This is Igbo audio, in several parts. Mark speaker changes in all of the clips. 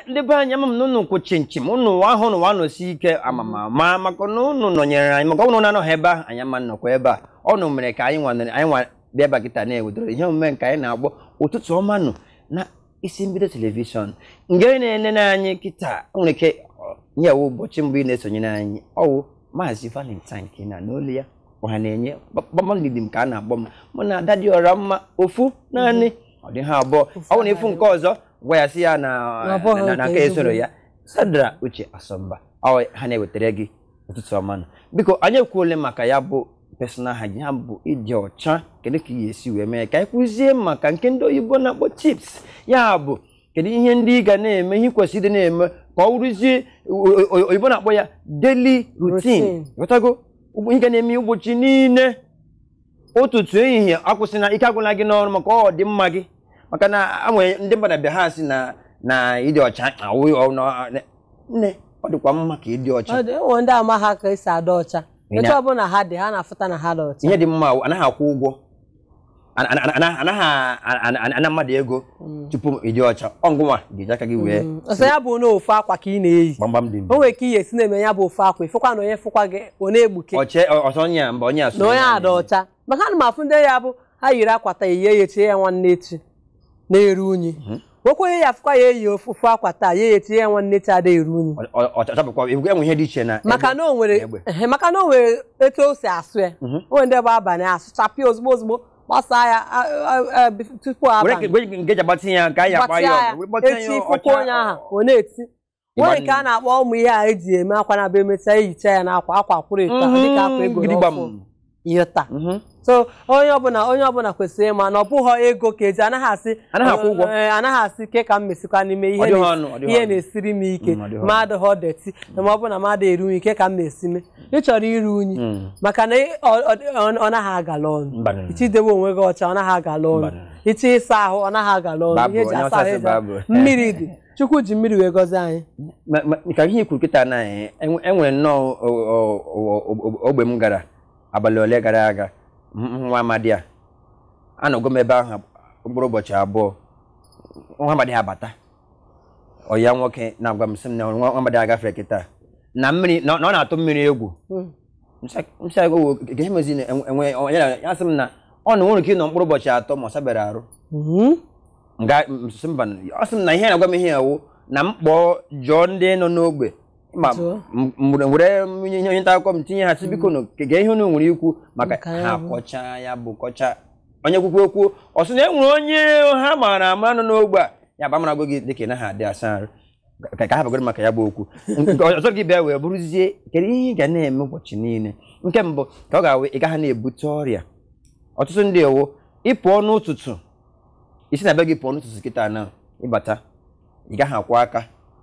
Speaker 1: ndị be anyị ama m na unu kwụ chinchin unu ahụ na nọsi ike amamama maka na unu nọnyere anyị maka unu na-anọghị ebe ahụ anyị ama nnọkwa ebe a ọnụ mere ka anyị nwanere anyị nwa bịa ebe a kịta na-ewedoro ihe omume nke anyị na-agbọ ụtụtụ ọma nụ na isi mbido telivishọn nke na-enene anyị kịta nwere ike nye wụ ụbọchị mbụ ị na-esonyere anyị ọwụ maazị valentine ka ị na n'olu ya ọha na-enye kpakpamdidi m ka a na-akpọ m mụ na ada dị ọra mma ofu naanị ọ dị ha abụọ ọ bụ na ịfụ nke ọzọ gwa ya sị ya na
Speaker 2: Na ọ bụghị
Speaker 1: na- na
Speaker 2: nke
Speaker 1: aka esoro
Speaker 2: ezigbo.
Speaker 1: ya sadra uche asọmba ọ ha na-ewetara gị ụtụtụ ọma nụ biko anyị ekwuole maka ya bụ personal hygiene ya bụ ịdị ọcha kedu ka ị ga-esi wee mee ka anyị kwụzie maka nke ndị oyibo na-akpọ tips ya bụ kedu ihe ndị ị ga na-eme ihe ị kwesịrị ịdị na-eme ka ọ wụrụzie o- o- oyibo na-akpọ ya daily routine
Speaker 2: Routine.
Speaker 1: ghọtago ụgbọ- ihe ga na-eme ụbọchị niile ụtụtụ ehihie akwụsịna ike agwụla gị n'ọrụ maka ọ dị mma gị maka na enwere ndị mmadụ bịa ha sị na na ịdị ọcha awụ nne ọ dịkwa mma ka ịdị ọcha
Speaker 2: Ọ dị enwe ndị ama ha ka esi ada ọcha
Speaker 1: Ị
Speaker 2: etu
Speaker 1: na-
Speaker 2: ọbụla ha dị ha na-afụta na ha dị ọcha
Speaker 1: ihe dị mma awụ, anaghị akwụ ụgwọ Ana- ana- ana- anaghị ana- ana- ana mmadụ ego tupu ịdị ọcha ọ ngụnwa ga-eji aka gị wee
Speaker 2: ọsọ ya bụ na ofu akwa ka ị na-eyi
Speaker 1: gbamgbam dị
Speaker 2: o nwere ka ihe esi na-eme ya bụ ofu akwa ịfụkwa na onye fụkwa gị ọ na-egbuke
Speaker 1: ọche ọsọ onye a mba onye a so
Speaker 2: na onye
Speaker 1: ya
Speaker 2: ada ọcha maka ana m afụ ndị ya bụ ha yiri akwa taa eyie ya etie ya nwanne echi na-eru unyi nwekwa onye ya afụkwa ya eyi ofu akwa taa ya etie ya nwanne echi ada eru unyi
Speaker 1: Ọ- ọ- ọcha bụkwa enwe ihe dị iche na
Speaker 2: maka
Speaker 1: egbe
Speaker 2: na o nwere
Speaker 1: egbe.
Speaker 2: ehe, maka na o nwere etu o si asụ ya o nwere ndị bụ abalị asụchapịa ozugbo ozugbo gbasaa ya a- a- a- bif- tupu
Speaker 1: were
Speaker 2: abalị
Speaker 1: nke nke eji agbatị ya ka anyị akpa
Speaker 2: gbatịa
Speaker 1: ya
Speaker 2: ya
Speaker 1: ọgụ, were gbatịa ya
Speaker 2: echi
Speaker 1: ọcha-
Speaker 2: fụkwa onye ahụ ọ na-eti nwere nke a na-akpọ ụmụ ihe a eji eme akwa na be emechaa ehicha ya n'akwa akwa kwụrụ eto ahụ dịka akwa ego
Speaker 1: gidigbam.
Speaker 2: n'ọfụ ihe taa
Speaker 1: Mhm.
Speaker 2: so onye ọbụla onye ọbụla kwesịrị ịma na ọ bụghị ego ka eji anaghị asị
Speaker 1: Anaghị akwụ ụgwọ.
Speaker 2: ee, anaghị asị ke ka m mesikwa n'ime ihe
Speaker 1: Ọ dịghị
Speaker 2: na-
Speaker 1: ọnụ, ọ dịghị
Speaker 2: ihe
Speaker 1: ọnụ.
Speaker 2: na-esiri m ike
Speaker 1: Mm, ọ dịghị
Speaker 2: ma adịghị deti ma ọ bụ na m ada eru unyi ke ka m na-esi me ị chọrọ iru unyi
Speaker 1: Mm.
Speaker 2: maka na ị- ọ- ọ- ọ ọ naghị agala ọnụ
Speaker 1: Mbanụ.
Speaker 2: ichidebe onwe gị ọcha ọ naghị agala ọnụ
Speaker 1: Mbanụ.
Speaker 2: ịchọ ịsa ahụ ọ naghị agala ọnụ
Speaker 1: Babụ,
Speaker 2: ihe eji
Speaker 1: onye
Speaker 2: asa
Speaker 1: ọcha
Speaker 2: ahụ
Speaker 1: sị
Speaker 2: eji
Speaker 1: babụ.
Speaker 2: mmiri dị chukwu ji mmiri wee gọzie anyị
Speaker 1: Ma- ma- ka ihe ikwu kịta na eh, enwe- enwere nnọọ o- o- o- o- ogbe m gara abalị ole gara aga m- m- nwa amadi a anọgo m ebe ahụ mkpụrụ ụbọchị abụọ nwa amadi ha bata ọ ya nwoke na-agwa m sị m na nwa nwa amadi a gafere kịta na mmiri na na ọ na-atụ mmiri egwu nsị agụ ihe mezi enwe onye na- ya sị m na ọ na nwere ike ịnọ mkpụrụ ụbọchị atọ ma ọ sabere arụ
Speaker 2: Mhm.
Speaker 1: nga sị mba ọ sị m na ihe na-agwa m ihe ewu na m kpọọ jụọ ndị nọ n'ogbe ma
Speaker 2: Jụọ.
Speaker 1: m- m- were onye onye nta akụkọ m tinye ha sị biko nụ kege ihe unu nwere ikwu maka
Speaker 2: Maka ya
Speaker 1: ha
Speaker 2: bụ.
Speaker 1: kọcha ya bụ kọcha onye kwukwu okwu ọ sị na e nwere onye ha maara ama nọ n'ogbe a ya bụ amara gị dịka ị naghị adị asa arụ ka ka ha bagoro maka ya bụ okwu nke ọzọ gị bịa wee bụrụzie kedu ihe ị ga na-eme ụbọchị niile nke mbụ ka ọ ga-awụ ị gaghị na-ebute ọrịa ọtụtụ ndị ewu ịpụọ n'ụtụtụ isi na be gị pụọ n'ụtụtụ kịta na ịbata ị gaghị akwụ aka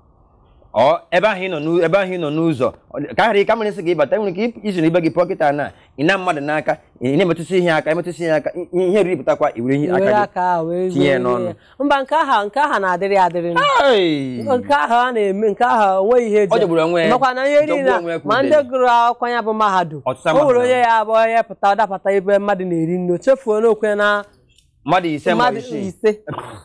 Speaker 1: ọ ebe ahụ ị nọ n'ụ- ebe ahụ ị nọ n'ụzọ ọ- ka ghara ị ka mara isi gị ịbata nwere ike isi na ibe gị pụọ kịta na ị na mmadụ n'aka ị na-emetụsị ihe aka emetụsị ihe aka i- ihe riri pụtakwa i were ihe
Speaker 2: were
Speaker 1: aka gị
Speaker 2: aka ahụ wee
Speaker 1: tinye ya
Speaker 2: zuo
Speaker 1: n'ọnụ.
Speaker 2: ya. mba nke aha nke aha na-adịrị adịrị nụ.
Speaker 1: Ai!
Speaker 2: nke ahụ a na-eme nke ahụ onweghị ihe
Speaker 1: Ọ jọgburu onwe ya.
Speaker 2: makwa na ihe
Speaker 1: Jọgbuo
Speaker 2: niile
Speaker 1: onwe ya ka
Speaker 2: ma
Speaker 1: udele.
Speaker 2: ndị gụrụ akwụkwọ ya bụ mahadum
Speaker 1: Ọtụtụ
Speaker 2: o nwere
Speaker 1: mahadum.
Speaker 2: onye ya abụọ ya pụta dapụta ebe mmadụ na-eri nri o chefuo n'okwe na
Speaker 1: mmadụ ise ma
Speaker 2: mmadụ
Speaker 1: isii
Speaker 2: ise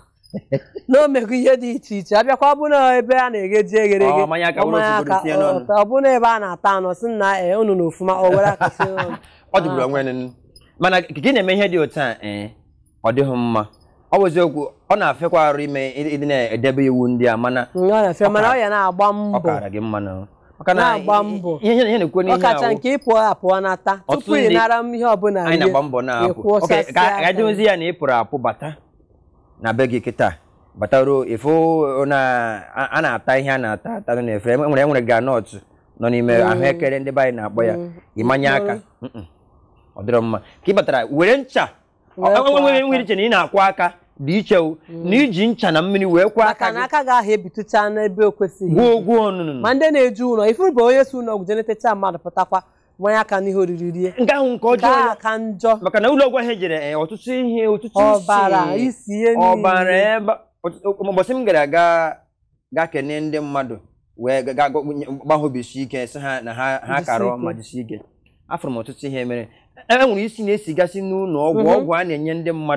Speaker 2: na o mego ihe dị iche iche abịakwa ọ bụ na ebe a na-egheji eghere eghe
Speaker 1: Ọ, mmanya aka
Speaker 2: ọ
Speaker 1: were
Speaker 2: mmanya
Speaker 1: ofu
Speaker 2: aka,
Speaker 1: tinye n'ọnụ.
Speaker 2: ọ- ọ bụ na ebe a na-ata anụ sị na ee unu na ofuma o were aka sie n'ọnụ
Speaker 1: ọ jọgburu onwe ya n'elu. mana ka gị na-eme ihe dị otu a ee ọ dịghị mma ọ bụ eziokwu ọ na-afịakwa arụ ime ịdị ịdị na-edebe iwu ndị a mana
Speaker 2: ọ na-efe mana ọ ya na-agba
Speaker 1: ọ
Speaker 2: mbọ
Speaker 1: kaara gị mma na maka na
Speaker 2: Na-agba mbọ.
Speaker 1: ihe ihe na-ekwu n'ihe
Speaker 2: ọkacha
Speaker 1: ahụ
Speaker 2: nke ịpụọ apụọ nata
Speaker 1: Ọtụtụ
Speaker 2: tupu ị
Speaker 1: ndị-
Speaker 2: nara m ihe ọbụla
Speaker 1: anyị
Speaker 2: rie,
Speaker 1: na-agba mbọ na-apụ
Speaker 2: ịkwụ
Speaker 1: Ok,
Speaker 2: ọsọsọ
Speaker 1: ka
Speaker 2: aka.
Speaker 1: ka dozie ya na ị pụrụ apụ bata na be gị kịta bata ruo ịfụ na a a na-ata ihe a na-ata ata nọ n'efere enwere enwere granọt nọ n'ime ahụekere ndị be anyị na-akpọ ya ịmanye aka Mm-mm. ọ dịrọ mma ka ị batara were ncha
Speaker 2: Wee
Speaker 1: Ọ-
Speaker 2: kwọọ
Speaker 1: enwere
Speaker 2: aka.
Speaker 1: nwere iche na ị na-akwụ aka dị iche o na iji ncha na mmiri wee kwụọ aka
Speaker 2: maka na
Speaker 1: gị
Speaker 2: aka ga-ahụ ebitucha n'ebe o kwesịghị
Speaker 1: gwuo gwuo ọnụnụ
Speaker 2: ma ndị na-eju ụlọ ifuru bụ onye si ụlọ ọgwụ jenetecha mmadụ pụtakwa gbanye aka n'ihe oriri rie
Speaker 1: nke ahụ nke
Speaker 2: nke
Speaker 1: ọjọọ
Speaker 2: ahụ
Speaker 1: ya
Speaker 2: ka njọ
Speaker 1: maka na ụlọ ọgwụ ahụ ejere eh, ọtụtụ ihe ọtụtụ
Speaker 2: ọbara
Speaker 1: isi
Speaker 2: isi ihe niile
Speaker 1: ọbara ebe ọtụtụ- ụbọchị m gara ga ga kene ndị mmadụ wee ga- ga- gbahobisi ike sị ha na ha ha
Speaker 2: Jisie
Speaker 1: kara
Speaker 2: ike.
Speaker 1: ma jisi ike afụrụ m ọtụtụ ihe mere e nwere isi na-esigasị n'ụlọ ọgwụ
Speaker 2: Mhm.
Speaker 1: ọgwụ a na-enye ndị mmadụ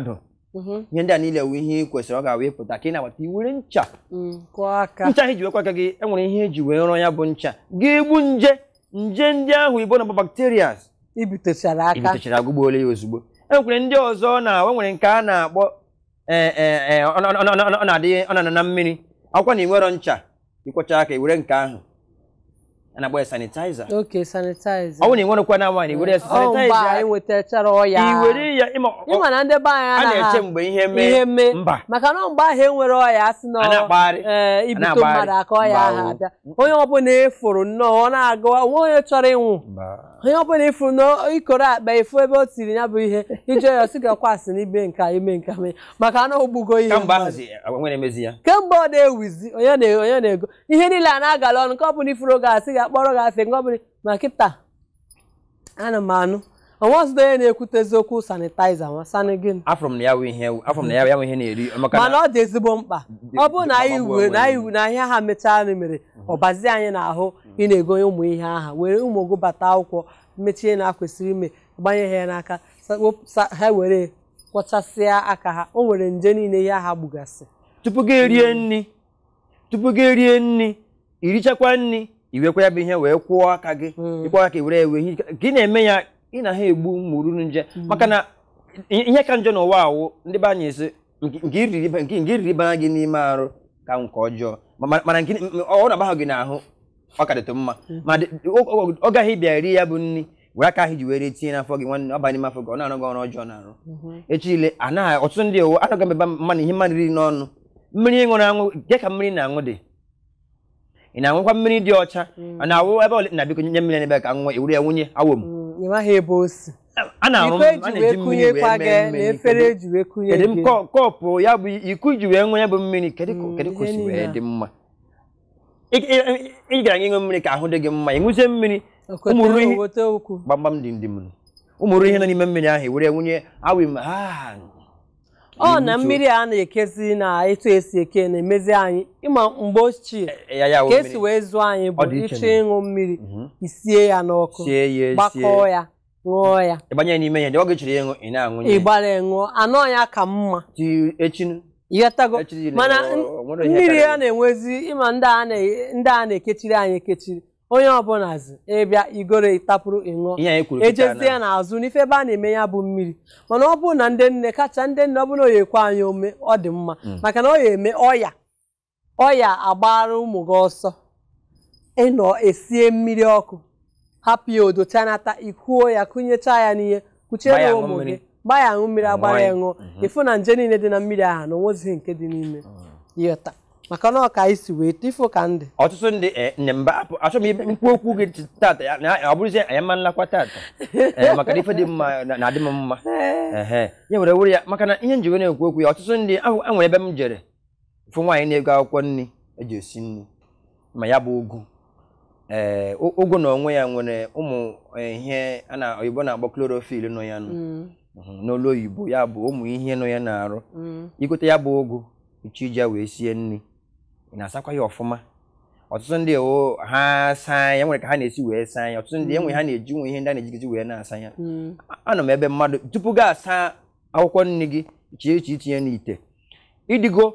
Speaker 2: Mhm.
Speaker 1: ihe ndị a niile wụ ihe ị kwesịrị ọ ga-wee pụta ka ị na-agbata iwere ncha
Speaker 2: Mm, kụọ aka
Speaker 1: ncha ahụ iji wekwa aka gị enwere ihe eji wee rụọ ya bụ ncha ga-egbu nje nje ndị ahụ igbo na bacterias
Speaker 2: ibutechara aka
Speaker 1: ibutechara agụgbuola ya ozugbo enwekwere ndị ọzọ na o nwere nke a na-akpọ ee, ee, ee, ọ ọ- ọ- ọ- ọ na-adị ọ na-anọ na mmiri akwụkwọ na iwero ncha ịkwọcha aka iwere nke ahụ a na-akpọ ya sanitaiza
Speaker 2: oke sanitizer
Speaker 1: ọ bụrụ na ịnwerekwa na nwaanyị iwere
Speaker 2: ọ mgbe
Speaker 1: sanitaiza
Speaker 2: anyị nwetachara ọya
Speaker 1: iwere ya ịma
Speaker 2: ịma na ndị be anyị
Speaker 1: a na-eche
Speaker 2: anaghị
Speaker 1: mgbe ihe
Speaker 2: ihe
Speaker 1: mee
Speaker 2: mee
Speaker 1: mba
Speaker 2: maka na mgbe ahụ enwere ọya asị na
Speaker 1: a na-akpagharị
Speaker 2: ee ibute
Speaker 1: na-agbagharị.
Speaker 2: mmadụ aka ọya
Speaker 1: Mba
Speaker 2: ahụ
Speaker 1: o.
Speaker 2: abịa onye ọbụla efuru nnọọ ọ na-aga onwe onye chọrọ ịnwụ onye ọbụla ifuru na ikoro akpa efu ebe o tiri ya bụ ihe ije ya osi gakwasị n'ibe nka ime nka mee maka na ogbugo ihe
Speaker 1: kamgbe
Speaker 2: mmadụ.
Speaker 1: ahụzi nwere emezi ya
Speaker 2: kemgbe ọ na-ewizi onye na- onye na-ego ihe niile a na-agala ọnụ nke ọbụla ifuru ga-asị ga akpọrọ gị asị nke ọbụla ma kịta ana m anụ onwezụdo onye na-ekwutezi okwu sanitaiza ma sani gịnị
Speaker 1: afọrọ m na ya wụ ihe afọrọ m na ya ya wụ ihe na-eri maka
Speaker 2: mana
Speaker 1: na
Speaker 2: ọ dị ezigbo mkpa ọ bụrụ na anyị
Speaker 1: Gbagbuo
Speaker 2: wee
Speaker 1: onwe
Speaker 2: na
Speaker 1: ya.
Speaker 2: anyị na ihe ha mechaa anyị mere ọbazi anyị n'ahụ ị na-egonye ụmụ ihe aha were ụmụ gị bata akwụkwọ mechie na kwesịrị ime gbanye ha ya n'aka sa- wepụ- sa- ha were kwọchasịa aka ha o nwere nje niile ihe aha gbugasị
Speaker 1: tupu gị erie nri tupu gị erie nri irichakwa nri iwekwa ya bụ ihe wee kwụọ aka gị
Speaker 2: Mm.
Speaker 1: ịkwọ aka i were ewe ihe ka ị na-eme ya ị na ha egbu mụrụ nje maka na ihe ka njọ n'ụwa awụ ndị be anyị si nke nke iriri ba- nke nke iriri bana gị n'ime arụ ka nke ọjọọ Ma- ma- mana nke ọ na-agbahụ gị n'ahụ ọ ka dịtụ mma ma dị- ọ- ọ- ọ gaghị bịa rie ya bụ nri were aka ahụ ji were tinye n'afọ gị nwanne ọ banye n'ime afọ gị ọ na-arụ gị ọrụ ọjọọ na-arụ echi ile anaghị ọtụtụ ndị owo anaghị emeba mmanụ ihe mmadụ riri n'ọnụ mmiri ịṅụrụ aṅụ dị ka mmiri na-aṅụ dị ị na-aṅụkwa mmiri dị ọcha a na-awụ ebe ole na biko nye mmiri n'ebe ka nwa ewere ya nwunye awom
Speaker 2: Mm, ị maghị ebe o si
Speaker 1: a na-arụ
Speaker 2: iko
Speaker 1: a
Speaker 2: eji wee
Speaker 1: na-eji mmiri wee
Speaker 2: kụnyekwa gị
Speaker 1: mee
Speaker 2: na
Speaker 1: mmiri
Speaker 2: efere
Speaker 1: kedu-
Speaker 2: eji wee kụnye
Speaker 1: kedu m
Speaker 2: gị
Speaker 1: kọ- kọpụ ya bụ iko ji wee ṅụọ ya bụ mmiri kedu ka
Speaker 2: Mm,
Speaker 1: kedu ka o
Speaker 2: ihe
Speaker 1: si
Speaker 2: niile
Speaker 1: wee
Speaker 2: a.
Speaker 1: dị mma Ị- ị- ị- ị gara ịṅụ mmiri ka ahụ dị gị mma ịṅụzie mmiri ụmụrụ ihe
Speaker 2: okote okwu
Speaker 1: gbamgbam dị ndị m ụmụrụ ihe nọ n'ime mmiri ahụ ewere nwunye awim ha
Speaker 2: ọ na mmiri a na-ekezi na etu esi eke na-emezi anyị ịma mgbe ochie
Speaker 1: ya ya wụ
Speaker 2: ka esi
Speaker 1: mmiri.
Speaker 2: wee zụọ anyị bụ
Speaker 1: Ọ dị iche
Speaker 2: ịchọ
Speaker 1: na-
Speaker 2: ịṅụ mmiri
Speaker 1: Mhm.
Speaker 2: isie ya n'ọkụ
Speaker 1: sie ya
Speaker 2: gbakọọ
Speaker 1: sie
Speaker 2: ya ṅụọ ya
Speaker 1: ịgbanye ya n'ime ya dị oge chiri ịṅụ ị na-aṅụ ya
Speaker 2: ịgbara ya ṅụọ anọ ya ka mma
Speaker 1: ti echinu
Speaker 2: ịghọtago
Speaker 1: Echiri
Speaker 2: mana
Speaker 1: ọ-
Speaker 2: n-
Speaker 1: ọ nwere ihe
Speaker 2: mmiri
Speaker 1: karịrị.
Speaker 2: a na-enwezi ịma ndị a na- ndị a na-ekechiri anyị ekechiri onye ọbụla zi ịbịa igoro ịtapụrụ ịṅụọ
Speaker 1: ihe anyị kwuru kịta
Speaker 2: ejezie n'azụ n'ife ebe a na-eme ya bụ mmiri mana ọ bụrụ na ndị nne kacha ndị nne ọ bụrụ na ọ ekwe anyị ome ọ dị mma maka na ọ ya eme ọya ọya agbara ụmụ gị ọsọ ịnọ esie mmiri ọkụ hapụ ya odo chanata ikuo ya kụnyecha ya n'ihe
Speaker 1: Gbaa ya
Speaker 2: kuchere
Speaker 1: aṅụ
Speaker 2: ụmụ
Speaker 1: mmiri.
Speaker 2: gị gbaa ya aṅụ mmiri agbara
Speaker 1: Ṅụọ
Speaker 2: ya
Speaker 1: ya.
Speaker 2: ṅụọ ịfụ na nje niile dị na mmiri ahụ na onwezighị nke dị n'ime yọta maka na ọ ka anyị si wee ifo ka ndị
Speaker 1: ọtụtụ ndị eh, nne mba apụ- achọghị m ibe mkpu okwu gị tata ya na ọ bụrụzie anyị ma nlakwa tata Eh, maka na ife dị mma na- na-adị m mma ehe ya were were ya maka na ihe njiwe na-ekwu okwu ya ọtụtụ ndị ahụ enwere ebe m jere fụ nwaanyị na-ego akwụkwọ nri eji esi nri ma ya bụ ụgụ ee ụ- ụgụ na onwe ya nwere ụmụ eh, ihe a na oyibo na-akpọ chlorophyll nọ ya nụ Mhm, n'olu oyibo ya bụ ụmụ ihe nọ ya na-arụ igote ya bụ ụgụ ichi iji ya wee sie nri ị na-asakwa ya ọfụma ọtụtụ ndị o ha saa ya nwere ka ha na-esi wee saa ya ọtụtụ ndị enwe ha na-eji nwe ihe ndị a na-ejigizi wee na-asa ya anọ m ebe mmadụ tupu gị asa akwụkwọ nri gị chie iche itinye n'ite ịdịgo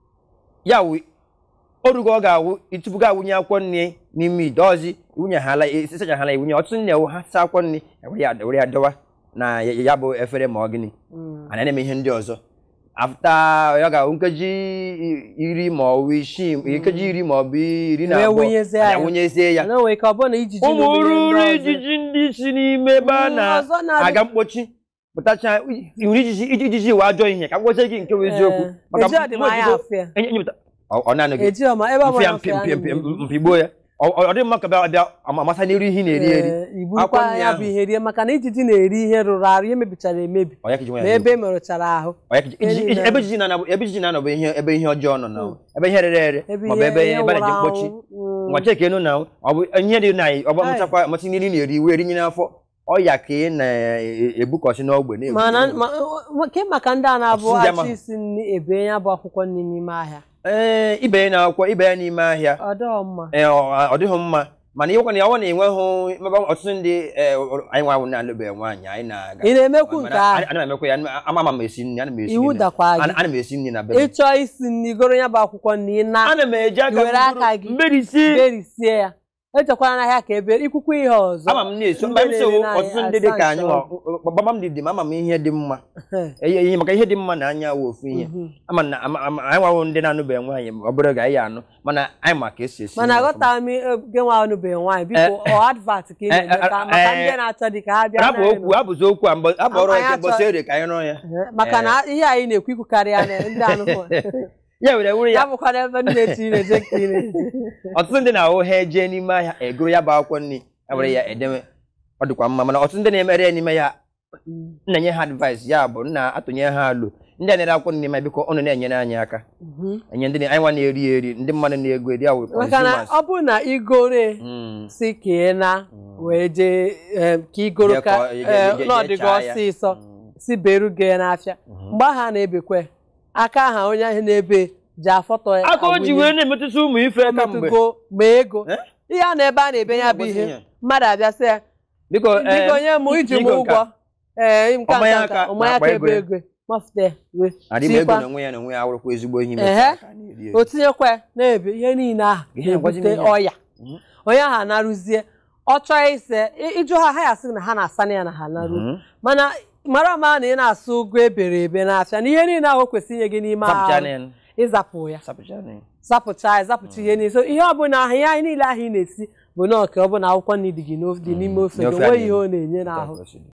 Speaker 1: ya wụ orugo ọ ga-awụ tupu gị awụnye akwụkwọ nri n'ime ite ọzi iwunyeghala isachaghala iwunye ọtụtụ ndị ewu ha saa akwụkwọ nri ewere ya ewere ya dọwa na ya ya bụ efere ma ọ gịnị ana na-eme ihe ndị ọzọ afta ya ga-awụ nkeji iri ma ọ bụ isii nkeji iri ma ọ bụ iri na
Speaker 2: Wee
Speaker 1: abụọ
Speaker 2: wụnyezie
Speaker 1: anyị
Speaker 2: ya.
Speaker 1: awụnyezie ya
Speaker 2: na nwere ike ọ bụrụ na ijiji
Speaker 1: ụmụ
Speaker 2: na ihe
Speaker 1: ururu
Speaker 2: ndị ọzọ.
Speaker 1: ijiji ndị si n'ime ebe a
Speaker 2: Mm, ọzọ na-adị-
Speaker 1: na-aga mkpochi pụtacha iwuru ijiji iji- ijiji wee ajọ ihe ka m gwazie gị nke bụ eziokwu
Speaker 2: Ee, eji ọdịmanya
Speaker 1: mgbe
Speaker 2: afụ ya.
Speaker 1: enye- enyepụta- ọ ọ na-anọ gị
Speaker 2: eji ọma ebe ọ
Speaker 1: mfe ya
Speaker 2: bụla
Speaker 1: mpi
Speaker 2: afọ ya
Speaker 1: mpi mpi
Speaker 2: na-eme.
Speaker 1: mpigbuo ya ọ ọ dị mma ka bịa bịa ama- amasa n'iru ihe ị na-eri eri
Speaker 2: Ee,
Speaker 1: Akwụkwọ
Speaker 2: iburukwa
Speaker 1: nri
Speaker 2: ya
Speaker 1: ahụ.
Speaker 2: bụ ihe rie maka na ijiji na-eri ihe rụrụ arụ ihe mebichara emebi
Speaker 1: Ọ ya ka iji nwe ya
Speaker 2: ma ebe merụchara ahụ
Speaker 1: Ọ ya ka iji-
Speaker 2: Ihe
Speaker 1: iji-
Speaker 2: niile.
Speaker 1: ebe ijiji na-anọ ebe ijiji na-anọ bụ ihe ebe ihe ọjọọ nọ na ebe ihe rere ere
Speaker 2: ebe
Speaker 1: maọbụ ebe ebe a na-eji
Speaker 2: nwụrụ
Speaker 1: mkpochi
Speaker 2: anwụ, mm.
Speaker 1: nwa cheke enu na ọ bụ ihe dị na ọ bụ amụchakwa amasị nri na-eri iwe erinye n'afọ ọya ka ị na-ebukọsị n'ogbe na-ebu
Speaker 2: mana ma- ma- ke maka ndị a na-abụ
Speaker 1: Ọtụtụ ndị ama-
Speaker 2: achị isi nri ebe ya bụ akwụkwọ nri n'ime ahịa
Speaker 1: ee ibe ya n'akwụkwọ ibe ya n'ime ahịa
Speaker 2: ọ dịghọ mma
Speaker 1: ee ọ ọ dịghị mma mana ịhụkwa na ya ọ na-enweghị mebe ọtụtụ ndị ee, anyị nwa ahụ na-alụbeghị nwaanyị anyị na-aga
Speaker 2: ị na-emekwu nke
Speaker 1: Mana
Speaker 2: ahụ
Speaker 1: ana m emekwa ya ama ama m esi nri ana m esi
Speaker 2: iwu
Speaker 1: nri na-
Speaker 2: dakwa gị
Speaker 1: ana ana m esi nri na be m
Speaker 2: ịchọọ isi nri goro ya bụ akwụkwọ nri na
Speaker 1: ana m eji aka
Speaker 2: were aka gị
Speaker 1: mberisi
Speaker 2: berisie ya echekwara n'ahịa ka ebe ikwukwu ihe ọzọ
Speaker 1: ama m na-eso
Speaker 2: Ndị
Speaker 1: mba m so
Speaker 2: na-ere n'ahịa
Speaker 1: ọtụtụ ndị dị ka anyị
Speaker 2: asaa
Speaker 1: nwa gbama m dị dị m ama m ihe dị mma ihe ihe- maka ihe dị mma na anya wụ ofu ihe
Speaker 2: Mhm.
Speaker 1: ama na ama- ama- anyị nwawo ndị na-anụbeghị nwaanyị ọ bụrụ ga anyị anụ mana anyị ma ka esi esi
Speaker 2: mana
Speaker 1: nri ọfụma.
Speaker 2: aghọtara m gị nwa ọnụbeghị nwaanyị biko ọ advat ka ị
Speaker 1: eh,
Speaker 2: na-eme ka
Speaker 1: eh,
Speaker 2: maka
Speaker 1: eh,
Speaker 2: ndị na-achọ dị ka ha bịa
Speaker 1: rapụ
Speaker 2: n'anyị
Speaker 1: okwu abụzi okwu a mbọ- abụ ọrụ
Speaker 2: Anyị
Speaker 1: eke
Speaker 2: achọ-
Speaker 1: mbọsị ere ka anyị rụọ ya
Speaker 2: nọ. maka na ihe anyị na-ekwu ikwukarị ya na ndị anụmanụ
Speaker 1: ya were wuru
Speaker 2: ya
Speaker 1: ya
Speaker 2: bụkwa n'ebe ndị na-eche ị na-eje ka ị na-eje
Speaker 1: ọtụtụ ndị na-ahụ ha eje n'ime ahịa egoro ya bụ akwụkwọ nri ya were ya edewe ọ dịkwa mma mana ọtụtụ ndị na-emere ya n'ime ya na-enye ha advice ya bụ nna atụnye ha alụ ndị a na-ere akwụkwọ nri n'ime ya biko ụnụ na-enyere anyị aka
Speaker 2: Mhm.
Speaker 1: enye ndị na- anyị nwa na-eri eri ndị mmadụ na-ego eri awụ
Speaker 2: maka na ọ bụrụ na igore
Speaker 1: Mm.
Speaker 2: si ka ị na wee jee em, ka igoro
Speaker 1: Jee
Speaker 2: ka
Speaker 1: kọọ- jee-
Speaker 2: eh,
Speaker 1: jee- jee
Speaker 2: n'ọdịgo
Speaker 1: chaa ya.
Speaker 2: ọsịsọ
Speaker 1: Mm.
Speaker 2: si beru gị n'afịa mgbe ahụ a na-ebekwe aka aha onye ahụ na-ebe ji afọtọ ya
Speaker 1: aka o ji
Speaker 2: awụnye.
Speaker 1: wee na-emetụta ụmụ ife kamgbe
Speaker 2: metụgo ma ego
Speaker 1: Eh?
Speaker 2: ihe a na ebe a na-ebe ya bụ
Speaker 1: Ụbọchị
Speaker 2: ihe
Speaker 1: ihe.
Speaker 2: mmadụ abịa sị ya
Speaker 1: biko
Speaker 2: biko nye m iji m ụgwọ ee nka
Speaker 1: Ọmanya
Speaker 2: nka
Speaker 1: aka
Speaker 2: ọmanya
Speaker 1: na-akpa
Speaker 2: ka
Speaker 1: ego
Speaker 2: ebe
Speaker 1: ya.
Speaker 2: ego mafute ya wee
Speaker 1: adịm ego
Speaker 2: tikwa.
Speaker 1: na onwe ya na onwe ya awụrụkwa ezigbo ihe
Speaker 2: Ehe.
Speaker 1: imeta aka na-eri eri.
Speaker 2: o tinyekwa na-ebe ihe niile ahụ
Speaker 1: Ihe na-agwazi m
Speaker 2: na-ebute
Speaker 1: ihe.
Speaker 2: ọya
Speaker 1: Mhm.
Speaker 2: onye ahụ anarụzie ọ chọọ ise ị- ịjụ ha ha ya sị na ha na-asa na ya na ha narụ
Speaker 1: Mhm.
Speaker 2: mana mara ama na ị na-asụ ụgwọ ebere ebe n'afịa na ihe niile ahụ o kwesịrị inye gị n'ime
Speaker 1: Sapụcha
Speaker 2: ahụ
Speaker 1: na ya.
Speaker 2: ịzapụ ya
Speaker 1: Sapụcha na ya.
Speaker 2: zapụcha ya zapụcha ihe niile so ihe ọbụla ahụ ihe anyị niile ahụ ị na-esi bụ na ọka ọ bụ na akwụkwọ nri dị gị n'of- dị n'ime ofe gị
Speaker 1: N'ofe
Speaker 2: onweghị
Speaker 1: anyị.
Speaker 2: ihe ọ na-enye n'ahụ
Speaker 1: Ka o si dị.